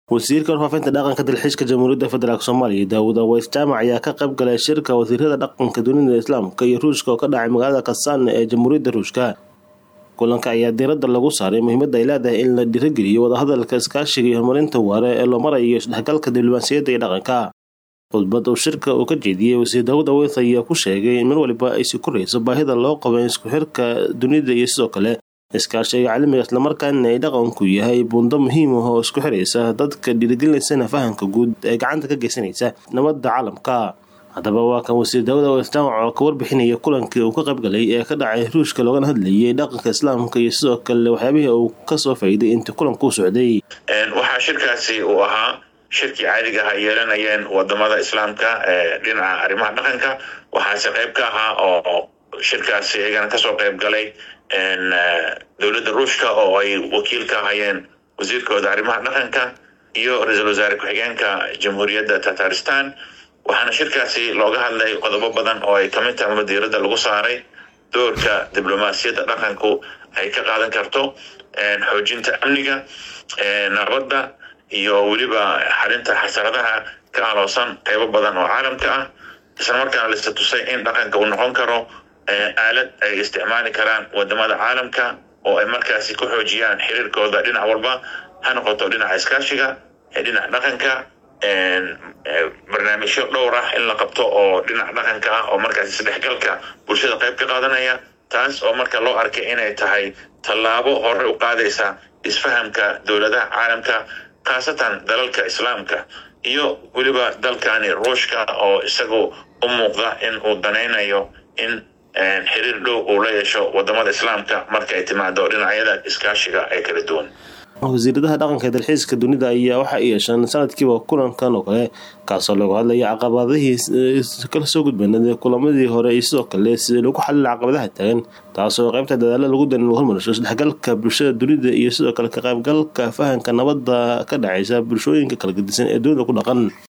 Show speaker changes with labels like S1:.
S1: wasiirka warfaafinta dhaqanka dalxiiska jamhuuriyadda federaalk soomaaliya daawud aweys jaamac ayaa ka qayb galay shirka wasiirada dhaqanka dunida islaamka iyo ruushka oo ka dhacay magaalada kasaane ee jamhuuriyadda ruushka kulanka ayaa diiradda lagu saaray muhiimadda ay leedahay in la dhiirageliyo wadahadalka iskaashiga iyo horumarinta waare ee loo marayo isdhexgalka diblomaasiyadda iyo dhaqanka khudbad uu shirka uu ka jeediyey wasiir daawud aweys ayaa ku sheegay in mar waliba ay sii korayso baahida loo qabo isku xirka dunida iyo sidoo kale iskaashiga caalamiga islamarkaana ay dhaqanku yahay buundo muhiim ah oo isku xiraysa dadka dhiirigelinaysana fahamka guud ee gacanta ka geysanaysa nabadda caalamka haddaba waa kan wasiir daawud aweys jaamac oo ka warbixinaya kulankii uu ka qayb galay ee ka dhacay ruushka loogana hadlayay dhaqanka islaamka iyo sidoo kale waxyaabihii uu kasoo faa'iiday intii kulanka u socday
S2: waxaa shirkaasi uu ahaa shirkii caadiga aha yeelanayeen wadamada islaamka ee dhinaca arrimaha dhaqanka waxaase qayb ka ahaa oo shirkaasi iyagana kasoo qayb galay dowladda ruushka oo ay wakiil ka ahayeen wasiirkooda arrimaha dhaqanka iyo ra-iisul wasaare ku-xigeenka jamhuuriyadda tataristan waxaana shirkaasi looga hadlay qodobo badan oo ay kamid tahay madiiradda lagu saaray doorka diblomaasiyadda dhaqanku ay ka qaadan karto xoojinta amniga nabadda iyo weliba xalinta xasaradaha ka aloosan qaybo badan oo caalamka ah islamarkaana lasa tusay in dhaqanka uu noqon karo aalad ay isticmaali karaan wadamada caalamka oo ay markaasi ku xoojiyaan xiriirkooda dhinac walba ha noqoto dhinaca iskaashiga dhinaca dhaqanka barnaamijyo dhowr ah in la qabto oo dhinaca dhaqanka ah oo markaasi isdhexgalka bulshada qayb ka qaadanaya taas oo marka loo arkay inay tahay tallaabo hore u qaadaysa isfahamka dowladaha caalamka khaasatan dalalka islaamka iyo weliba dalkani ruushka oo isagu u muuqda in uu danaynayo in xiriir dhow uu la yeesho wadamada islaamka marka ay timaado dhinacyada iskaashiga ee kala duwan
S1: wasiiradaha dhaqanka ee dalxiiska dunida ayaa waxa ay yeesheen sanadkiiba kulankan oo kale kaasoo looga hadlaya caqabadihii kala soo gudbanada kulamadii hore iyo sidoo kale sida lagu xalila caqabadaha taagan taasoo qaybta dadaalo lagu dan lagu hormarisho isdhexgalka bulshada dunida iyo sidoo kale ka qaybgalka fahanka nabadda ka dhacaysa bulshooyinka kala gedisan ee dunida ku dhaqan